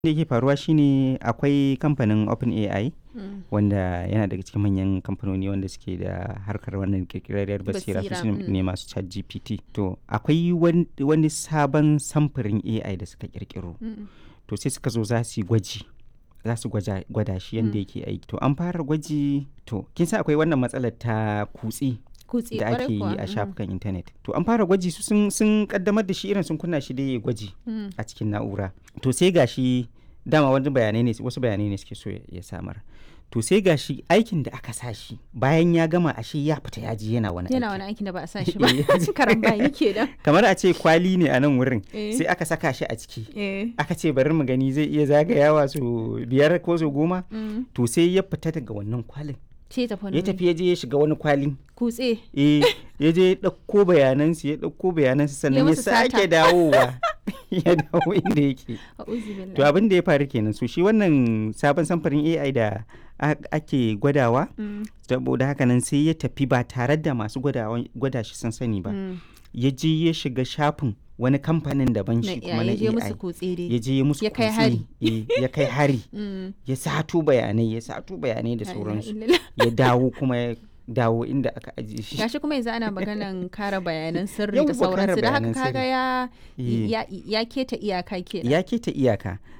da yake faruwa shine akwai kamfanin OpenAI Mm. wanda yana daga cikin manyan kamfanoni wanda suke da harkar wannan kirkirarriyar basira su Basira, su mm. ne masu chat GPT to akwai wan- wani sabon samfurin AI da suka kirkiro Mm. to sai suka zo za su yi gwaji za su gwaja- gwada shi yadda Mm. yake aiki to an fara gwaji to kin san akwai wannan matsalar ta kutse Kutse da kwarai ake yi kuwa, a mm. shafukan intanet to an fara gwaji su sun, sun kaddamar da shi irin sun kunna shi da ya gwaji Mm. a cikin na'ura to sai gashi dama wani bayanai ne wasu bayanai ne suke so ya- ya samar to sai gashi aikin da aka sa shi bayan ya gama ashe ya fita ya ji yana wani Yana aiki wani aikin da ba a sa shi ba. Eh. Karambani ke da. kamar a ce kwali ne a nan wurin Eh. sai aka saka shi a ciki Eh. aka ce bari mu gani zai iya zagayawa su biyar ko su goma Mm. to sai ya fita daga wannan kwalin Ce tafi wani ya tafi ya je ya shiga wani kwalin Kutse. eh ya je ya ɗauko bayanansu ya ɗauko bayanansu sannan ya musu sata. sake dawowa ya dawo inda yake A'udhu billahi. to abin da ya faru kenan so shi wannan sabon samfurin AI da a- ake gwadawa Mm. saboda haka nan sai ya tafi ba tare da masu gwadawa- gwada shi sun sani ba Mm. ya je ya shiga shafin wani kamfanin daban Na shi iya, kuma na ya je musu AI kutse ya dai. je ya musu Ya kai kutse, hari. eh, ya kai hari Mm. ya sato bayanai ya sato bayanai da La ilaha sauransu illallah. ya dawo kuma ya dawo inda aka ajiye shi Gashi kuma yanzu ana maganan kare bayanan sirri Yawwa, da kare sauransu da haka bayanan kaga sirri. ya Eh. ya ya keta iyaka kenan. ya keta iyaka